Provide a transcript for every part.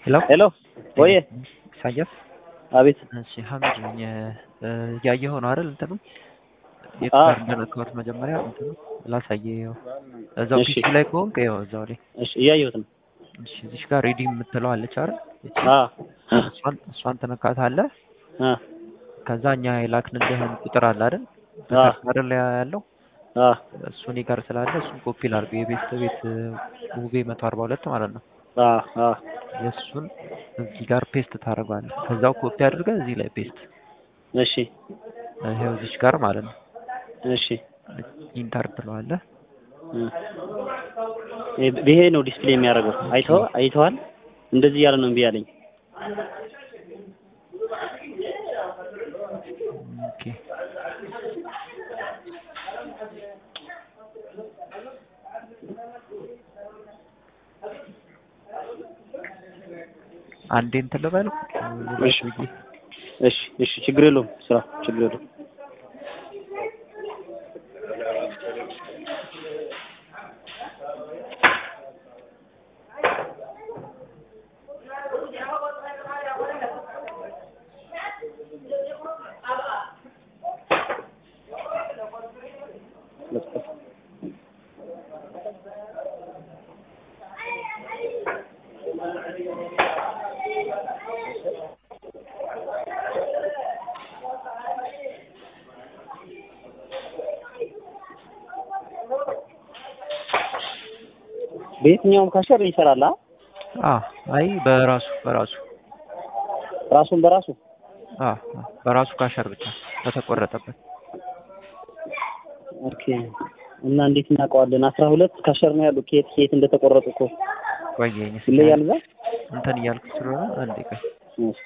ሄሎ ሄሎ ወይ ኢሳያስ አቤት እሺ ሀሚድ ነኝ እያየኸው ነው አይደል እንትኑ የት አዎ። ጋር እንደነካሁት መጀመሪያ እንትኑ ላሳየህ ይኸው እዛው እሺ። ፒሲ ላይ ከሆንክ ይኸው እዛው ላይ እሺ እያየሁት ነው እሺ እዚሽ ጋር ሪዲም የምትለው አለች አይደል እቺ አ እሷን እሷን ትነካታለህ አ ከዛ እኛ የላክንልህን ቁጥር አለ አይደል አ አይደል ላይ ያለው አ እሱ እኔ ጋር ስላለ እሱን ኮፒ ላድርግ የቤት ቤት ውቤ መቶ አርባ ሁለት ማለት ነው አ አ የእሱን እዚህ ጋር ፔስት ታደርገዋለህ ከዛው ኮፒ አድርገህ እዚህ ላይ ፔስት እሺ ይኸው እዚች ጋር ማለት ነው እሺ ኢንተር ትለዋለህ እ ይሄ ነው ዲስፕሌይ የሚያደርገው አይተኸው አይተዋል እንደዚህ እያለ ነው እምቢ ያለኝ ኦኬ አንዴ እንትን ልበል እሺ እሺ እሺ ችግር የለውም ስራ ችግር የለውም በየትኛውም ካሸር ይሰራል አ አ አይ በራሱ በራሱ ራሱን በራሱ አ አ በራሱ ካሸር ብቻ በተቆረጠበት ኦኬ እና እንዴት እናውቀዋለን አስራ ሁለት ካሸር ነው ያሉ ከየት ከየት እንደተቆረጡ እኮ ቆየኝ ይለያል እዛ እንትን እያልኩ ስለሆነ አንዴ ቆይ እሺ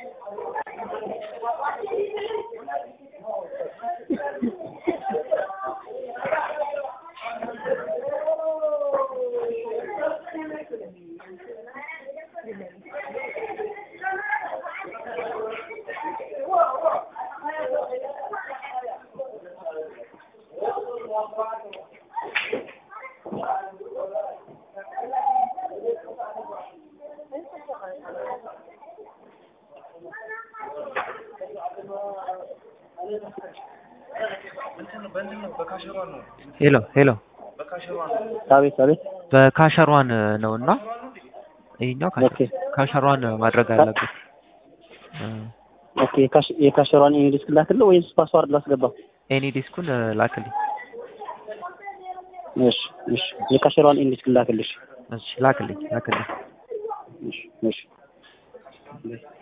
ሄሎ ሄሎ አቤት አቤት በካሸሯን ነው እና ይሄኛው ኦኬ ካሸሯን ማድረግ አለብህ እ ኦኬ የካሽ- የካሸሯን ኢንግሊዝ ላክልህ ወይስ ፓስዋርድ ላስገባ ኤኒ ዲስኩን ላክልኝ እሺ እሺ የካሸሯን ኢንግሊዝ ላክልሽ እሺ ላክልኝ ላክልኝ እሺ እሺ